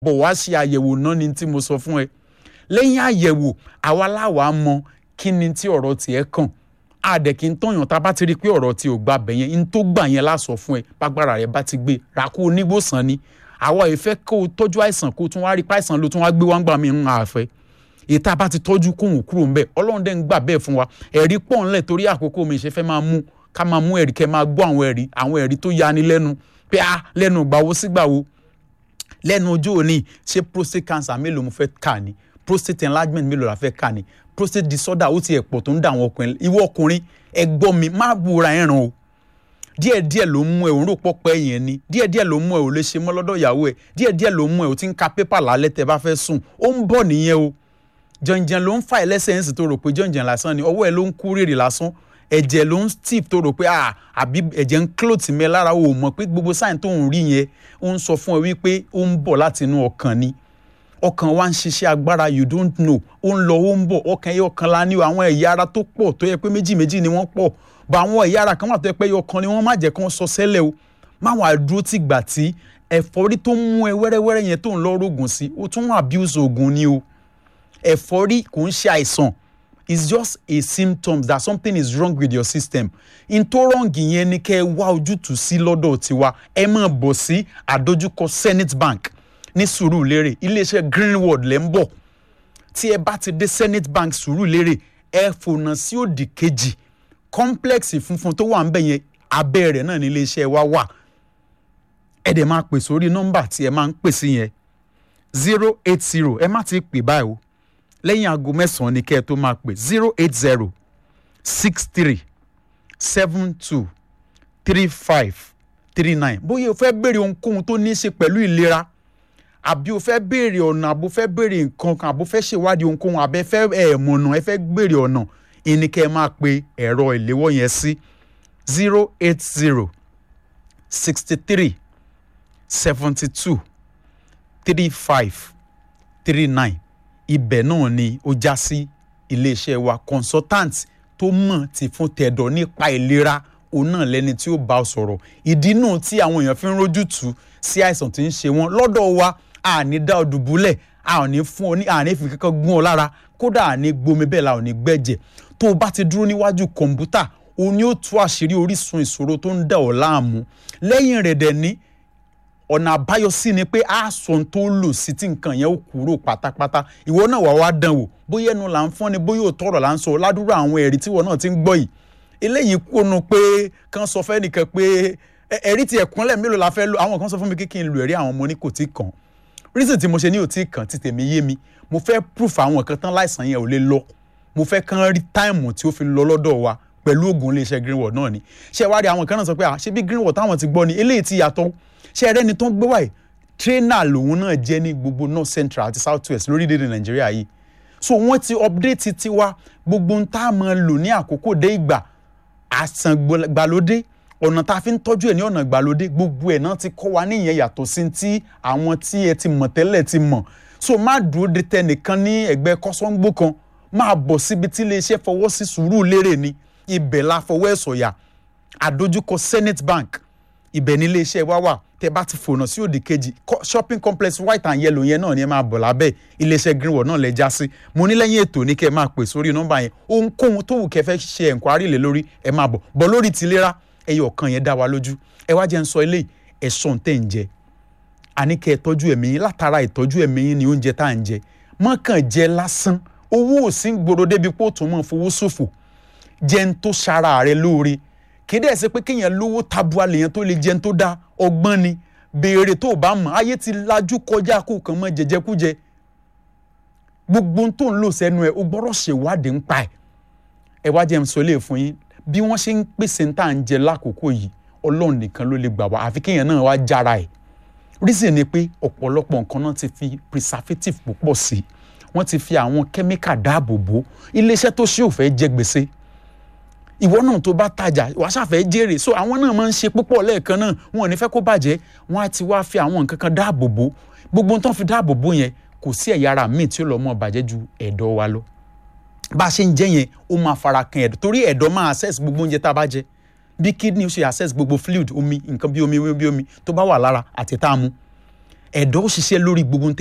bọ̀ wá ṣe àyẹ̀wò náà ni tí mo sọ fún ẹ lẹ́yìn àyẹ̀wò àwa láwa mọ kí ni tí ọ̀rọ̀ tiẹ̀ kàn àdẹ̀ kí n tọ̀yàn tá a bá ti rí i pé ọ̀rọ̀ tí ò gba bẹ̀ yẹn n tó gbà yẹn lásọ fún ẹ bágbára rẹ bá ti gbé ràkú onígbòsàn ni àwa ìfẹ́ kó o tọ́jú àìsàn kó o tún wá rí páìsàn ló tún wá gbé wá ń gbà mí ń àfẹ́ ìta bá ti tọ́jú kóhùn kúrò ńbẹ ọlọ́run dẹ́ ń gbà bẹ́ẹ̀ fún wa ẹ̀rí pọ̀ ńlẹ̀ torí àkókò mi ìṣe fẹ́ máa mú ká máa mú ẹ̀rí kẹ́ máa gbọ́ àwọn ẹ̀rí àwọn ẹ̀rí tó yani lẹ́nu pé a lẹ́nu gbàwo sígbàwo lẹ́nu ojú òní ṣé prostate cancer mélòó mo fẹ́ kà ní prostate enlargement mélòó la fẹ́ kà ní prostate disorder ó ti ẹ̀ pọ̀ tó ń dà àwọn ọkùnrin ìwọ ọkùnrin ẹ gbọ́ mi má búra ẹ̀ràn o díẹ̀díẹ̀ ló ń mú ẹ òun rò pọ̀ pẹ́ yẹn ni díẹ̀díẹ̀ ló ń mú ẹ ò lè ṣe mọ́ lọ́dọ̀ ìyàwó ẹ díẹ̀díẹ̀ ló ń mú ẹ ò ti ń ka pépà lálẹ́ tẹ́ bá fẹ́ sùn ó ń bọ̀ nìyẹn o jọ̀njẹ̀n ló ń fa ẹlẹ́sẹ̀ ń sì tó rò pé jọ̀njẹ̀n lásán ni ọwọ́ ẹ ló ń kú rèrè lásán ẹ̀jẹ̀ ló ń steve tó rò pé àbí ẹ̀jẹ̀ ń clot mẹ́ lára o mọ̀ pé gbogbo sáyẹn tó ń rí yẹn ó ń sọ fún ẹ wípé ó ń bọ̀ láti inú ọkàn ni ọkàn wa ń ṣiṣẹ́ agbára you don't know ó ń lọ ó ń bọ̀ ọkàn yẹn ọkàn la ní àwọn ẹ̀yà ara tó pọ̀ tó yẹ pé méjì méjì ni wọ́n pọ̀ bọ̀ àwọn ẹ̀yà ara kan wà tó yẹ pé ọkàn ni wọ́n má jẹ́ kán sọ sẹ́lẹ̀ o má wàá dúró tì gbà tí ẹ̀fọ́rí tó ń mú ẹ wẹ́rẹ́wẹ́rẹ́ yẹn tó ń lọ rògùn sí ó tún abuse oògùn ni o ẹ̀fọ́rí kò ń ṣe àìsàn it's just a symptom that something is wrong with your system n tó rọ̀ǹgì yẹn ni kẹ́ ẹ wá ojútùú sí lọ́dọ̀ tiwa ẹ máa bọ̀ sí àdójúkọ Zenith Bank ní Sùúrùlérè iléeṣẹ́ Greenwood lẹ́ ń bọ̀ tí ẹ bá ti dé Zenith Bank Sùúrùlérè ẹ fònà sí òdì kejì complex funfun tó wà ń bẹ̀ yẹn abẹ́ rẹ̀ náà ní iléeṣẹ́ wa wà ẹ dẹ̀ máa pè sórí nọ́mbà tí ẹ máa ń pè sí yẹn zero eight zero ẹ má ti pè báyìí o lẹ́yìn aago mẹ́sàn-án ni kẹ́ ẹ tó máa pè zero eight zero six three seven two three five three nine bóyá o fẹ́ béèrè ohunkóhun tó ní í ṣe pẹ̀lú ìlera àbí o fẹ́ béèrè ọ̀nà àbò fẹ́ béèrè nǹkan kan àbò fẹ́ ṣèwádìí ohunkóhun àbẹ fẹ́ ẹ̀ mọ̀nà ẹ fẹ́ béèrè ọ̀nà ìní kẹ́ ẹ máa pe ẹ̀rọ ìléwọ́ yẹn sí zero eight zero sixty three seventy two three five three nine ibẹ̀ náà ni ó já sí iléeṣẹ́ wa consultant tó mọ̀ ti fún tẹ̀dọ̀ nípa ìlera òun náà lẹ́ni tí ó bá ọ sọ̀rọ̀ ìdí náà tí àwọn èèyàn fi ń rójú tù sí àìsàn tí ń ṣe wọ́n lọ́dọ̀ wa a ní dá ọ dùbúlẹ̀ a ò ní fún ọ ní a ní fi kankan gún ọ lára kódà a ní gbomi bẹ́ẹ̀ la ò ní gbẹ̀jẹ̀ tó o bá ti dúró níwájú kọ̀ǹpútà o ní ó tú àṣírí orísun ìṣòro tó ń dà ọ́ láàmú lẹ́yìn rẹ̀ dẹ̀ ní ọ̀nà àbáyọ sí ni pé àásọ tó lò sí tí nǹkan yẹn ó kúrò pátápátá ìwọ náà wà wá dán wò bóyá ẹnu là ń fọ́n ni bóyá òótọ́ ọ̀rọ̀ là ń sọ ládùúrà àwọn ẹ̀rí tí ìwọ náà ti ń gbọ́ yìí eléyìí kónú pé kán sọ fẹ́ nìkan pé ẹ̀rí ti ẹ̀kúnlẹ̀ mélòó la fẹ́ lò àwọn kan sọ fún mi kí kí n lo ẹ̀rí àwọn ọmọ ní kò tí kàn reason tí mo ṣe ní ò tí kàn ti tèmi yé mi mo fẹ́ proof àwọn kan tán láìsàn yẹn ò lè lọ mo fẹ́ kán rí táìmù tí ó fi lọ lọ́dọ̀ wa pẹ̀lú oògùn iléeṣẹ́ greenwood náà ni ṣé wá rí àwọn kan náà sọ pé ṣé bí greenwood táwọn ti gbọ́ ni eléyìí ti yàtọ̀ ṣé ẹrẹ́ ni tó ń gbé wáyé trainer lòun náà jẹ́ ní gbogbo north central àti south west lórílẹ̀‐èdè nàìjíríà yìí so wọ́n ti update tiwa gbogbo ń tá a máa lò ní àkókò dé ìgbà àsàn gbàlódé ọ̀nà tá a fi ń tọ́jú ẹ̀ ní ọ̀nà gbàlódé gbogbo ẹ̀ náà ti kọ́ wa níyẹn yàtọ̀ sí ti àwọn tí ẹ ti mọ̀ tẹ́lẹ̀ ti mọ̀ so má dúró de tẹnìkan ní ẹgbẹ́ kọ́sọ́ngbó kan máa bọ̀ síbi tí iléeṣẹ́ fọwọ́ sí Sùúrùlérè ni ibẹ̀ la fọwọ́ ẹ̀ sọ̀yà àdójúkọ Zenith Bank ibẹ̀ ní iléeṣẹ́ wa wà tẹ bá ti fònà sí òdì kejì shopping complex white and yellow yẹn náà ni ẹ máa bọ̀ lábẹ́ iléeṣẹ́ greenwood náà lẹ já sí mo ní lẹ́yìn ètò ní kẹ́ ẹ máa pè sórí nọ́mbà yẹn ohunkóhun tó wù kẹ́ fẹ́ ṣe ẹ̀ǹkwárì lé lórí ẹ máa bọ̀ bọ̀ lórí tìlera ẹyọ ọ̀kan yẹn dá wa lójú ẹ wá jẹ́ ń sọ eléyìí ẹ̀sọ́ tẹ̀ ń jẹ àní kẹ́ ẹ tọ́jú ẹ̀mí yín látara ìtọ́jú ẹ̀mí yín ni oúnjẹ tá à ń jẹ mọ́kàn jẹ lásán owó ò sí gbòòrò débi pé ó tún mọ̀ fowó ṣòfò jẹun tó ṣara rẹ lóore kéde ẹ̀ ṣe pé kéèyàn lówó tabua lèèyàn tó lè jẹun tó dáa ọgbọ́n ni béèrè tó o bá mọ̀ ayé ti lajú kọjá kó kàn mọ́ jẹjẹkújẹ gbogbo tó ń lò sẹ́nu ẹ̀ o gbọ́dọ̀ ṣèwádìí ń pa ẹ̀ ẹ wá jẹ́ ń sọ lè fún yín bí wọ́n ṣe ń pèsè ń tà ń jẹ lákòókò yìí ọlọ́run nìkan ló lè gbà wá àfi kéèyàn náà wá jára ẹ̀ reason ni pé ọ̀pọ̀lọpọ̀ nǹkan náà ti fi preservative púpọ̀ sí wọ́n ti fi àwọn kẹ́míkà dáàbò bò iléeṣẹ́ tó ṣe òfẹ́ jẹ gbèsè ìwọ náà tó bá tajà wàá ṣàfẹ́ jèrè so àwọn náà máa ń ṣe púpọ̀ lẹ́ẹ̀kan náà wọn ò ní fẹ́ kó bàjẹ́ wọn á ti wá fi àwọn nǹkan kan dáàbò bò gbogbo tó ń fi dáàbò bò yẹn kò sí ẹ̀yà ara míì tí ó lọ́ mọ́ bàjẹ́ ju ẹ̀dọ̀ wa lọ bá a ṣe ń jẹ yẹn ó máa fara kan ẹ̀dọ̀ torí ẹ̀dọ̀ máa access gbogbo oúnjẹ tá a bá jẹ bí kidney ṣe access gbogbo fluid omi nǹkan bí omi bí omi tó bá wà lára àti tá a mu ẹ̀dọ̀ ó ṣiṣẹ́ lórí gbogbo